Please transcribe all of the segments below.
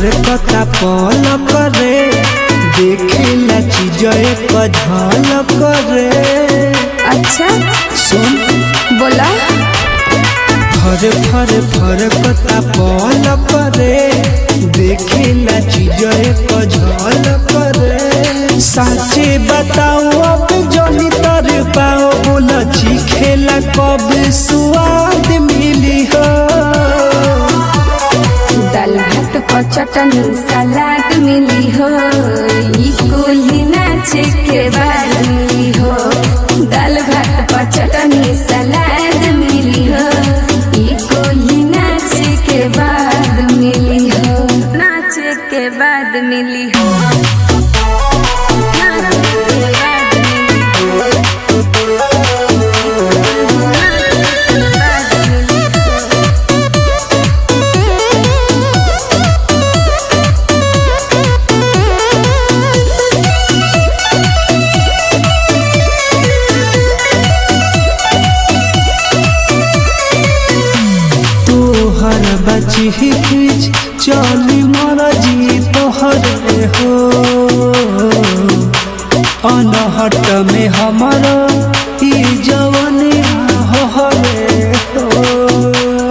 फर कता पल करे देखेला चीज एक झल करे अच्छा सुन बोला फर फर फर कता पल करे देखेला चीज एक झल करे साचे बताओ अब जनी तर पाओ बोला खेला कब स्वाद मिली हो दाल भात पर चटनी सलाद मिली हो ई कुली नाचे के बाद मिली हो दाल भात पर चटनी सलाद मिली हो ई कुली नाचे के बाद मिली हो नाचे के बाद मिली हो नाचे के बाद मिली हो। नाचे के बाद मिली हो। तोहर बची हिच चली मरजी तोहरे हो अनहट में हमर ई जवनी हरे हो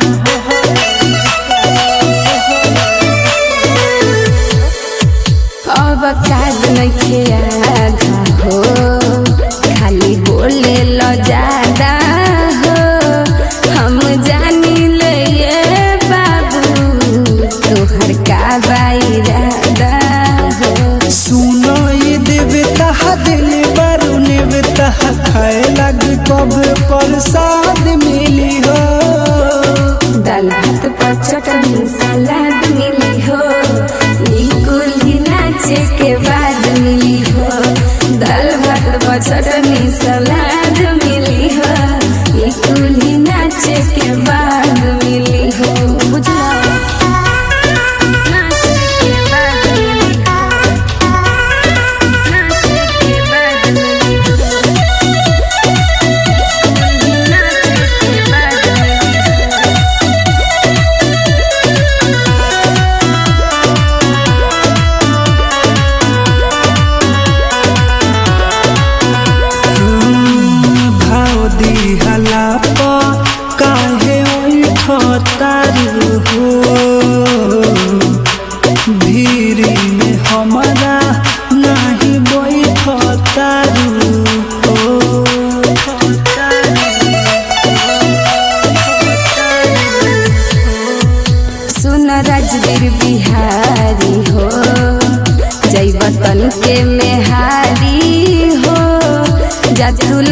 अब काज नइखे आधा हो खाली बोले ल ज्यादा हो हम जानी ले ये बाबू तोहर का बाइरादा हो सुनो ये देवता दिल बारू नेवता खाए लग कब प्रसाद मिली हो दाल भात पर चटनी सलाद मिली हो ई कुली नाचे के बाद मिली हो दाल भात पर चटनी सलाद मिली हो ई कुली नाचे के बाद मिली हो बुझला नाचे के बाद मिली हो नाचे के बाद मिली हो नाचे के बाद मिली हो भाव दिहला प काहे उठतारू हो भीरी में हमारा नहीं बैठतारू हो सुन राजवीर बिहारी हो जय वतन के मेहारी हो जा तू